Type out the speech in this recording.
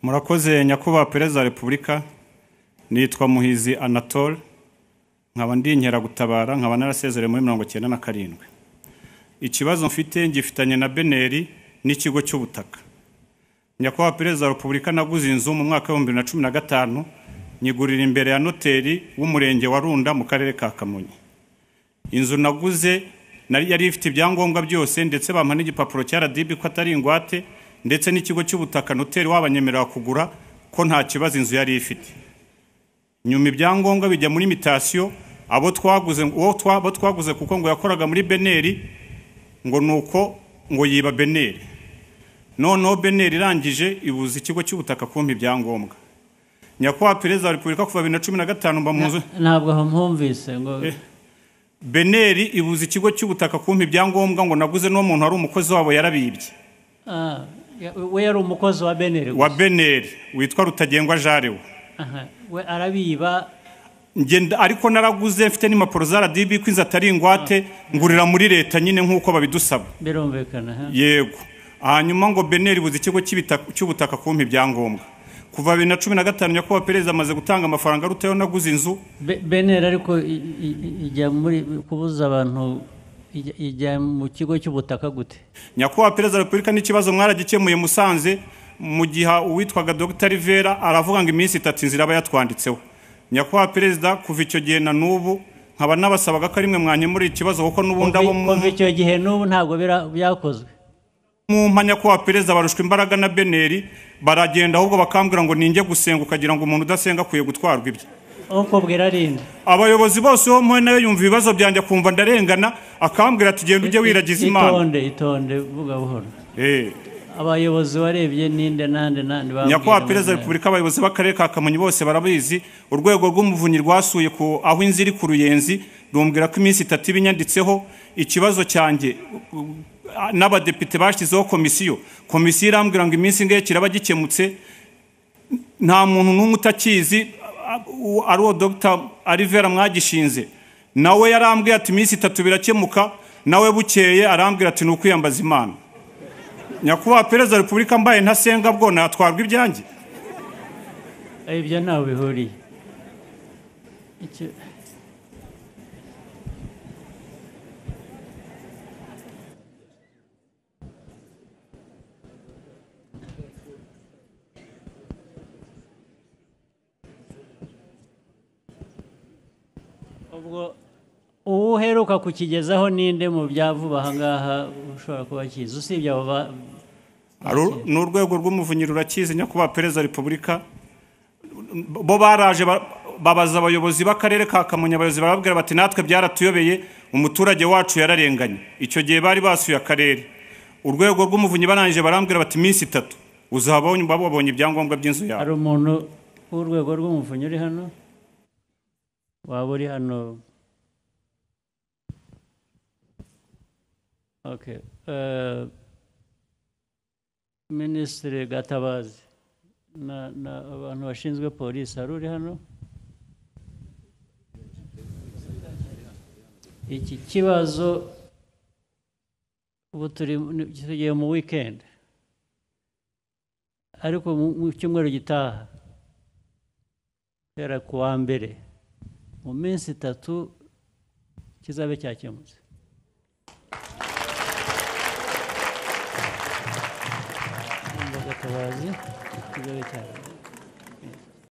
murakoze nyakubahwa perezida wa repubulika nitwa muhizi anatole nkaba ndi inkeragutabara nkaba narasezerewe muri mirongo icyenda na karindwi ikibazo mfite ngifitanye na beneri n'ikigo cy'ubutaka nyakubahwa perezida wa repubulika naguze inzu mu mwaka w'ibihumbi bibiri na cumi na gatanu nyigurira imbere ya noteri w'umurenge wa runda mu karere ka kamonyi inzu naguze nari yari ifite ibyangombwa byose ndetse bampa n'igipapuro cya RDB ko atari ingwate ndetse n'ikigo cy'ubutaka noteri wabanyemerera kugura ko nta kibazo inzu yari ifite nyuma ibyangombwa bijya muri mitasiyo abo twaguze uwo twa- abo twaguze kuko ngo yakoraga muri beneri ngo nuko ngo yiba beneri noneho beneri irangije ibuza ikigo cy'ubutaka kumpa ibyangombwa nyakubahwa perezida wa repubulika kuva bibiri na cumi na gatanu mba mu nzu ntabwo aho mpumvise ngo beneri ibuza ikigo cy'ubutaka kumpa ibyangombwa ngo naguze n'uwo muntu wari umukozi wabo yarabibye Ah, ya- we yari umukozi wa beneri wa gusa. beneri witwa rutagengwa jarewe Aha, we arabiba ngenda ariko naraguze mfite n'impapuro za radibi ko inzu atari ingwate ngurira muri leta nyine nk'uko babidusaba birumvikana aha. yego hanyuma ngo beneri ibuza ikigo cy'ibita- cy'ubutaka kumpa ibyangombwa kuva bibiri na cumi na gatanu nyakubahwa perezida amaze gutanga amafaranga arutayo naguze inzu Be- beneri ariko i- i- i- ijya muri kubuza abantu ijya- ijya mu kigo cy'ubutaka gute nyakubahwa perezida wa repubulika n'ikibazo mwaragikemuye musanze mu gihe uwitwaga dr rivera aravuga ngo iminsi itatu inzira aba yatwanditseho nyakubahwa perezida kuva icyo gihe na n'ubu nkaba nabasabaga ko ari mwe mwanyemurira ikibazo kuko n'ubundi abo mu- kuva icyo gihe n'ubu ntabwo bira- byakozwe mu mpanya nyakubahwa perezida barushwa imbaraga na beneri baragenda ahubwo bakambwira ngo ninjye gusenga ukagira ngo umuntu udasenga akwiye gutwarwa ibye ukubwira arinde abayobozi bose uwo mpuwe nawe yumva ibibazo byanjye akumva ndarengana akambwira ati genda ujye wiragiza imana itonde itonde vuga buhoro Eh. abayobozi warebye ninde nande nande nyakubahwa perezida wa bambwira repubulika abayobozi b'akarere ka kamonyi bose barabizi urwego rw'umuvunyi rwasuye ku aho inzu iri ku ruyenzi rumbwira ko iminsi itatu iba inyanditseho ikibazo cyanjye uh, n'abadepite bashyizeho komisiyo komisiyo irambwira ngo iminsi ingahe kiraba gikemutse nta muntu n'umwe utakizi uh, uh, ari uwo dr arivera mwagishinze nawe yarambwiye ati iminsi itatu birakemuka nawe bukeye arambwira ati ni ukwiyambaza imana nyakubahwa perezida wa repubulika mbaye ntasenga bwo natwarwa ibyanjye ngo- ibyo ntawe bihuriye Icyo- ubwo uwo uheruka kukigezaho ninde mu byavuba aha ngaha ushobora kuba akizi usibye abo ba- Hari ur- ni urwego rw'umuvunyi rurakizi nyakubahwa perezida wa repubulika bo baraje ba- babaza abayobozi b'akarere ka kamonyi abayobozi barababwira bati natwe byaratuyobeye umuturage wacu yararenganye icyo gihe bari basuye akarere urwego rw'umuvunyi barangije barambwira bati iminsi itatu uzaba wumva wabonye ibyangombwa by'inzu yawe hari umuntu w'urwego rw'umuvunyi uri hano waba uri hano Okay, eh, minisitiri gatabazi na- na abantu bashinzwe polisi hari uri hano iki kibazo ubu turi ni- tugiye mu weekend ariko mu mu cyumweru gitaha guhera ku wa mbere mu minsi itatu kizabe cyakemutse Gatabazi, kizabe cyakemutse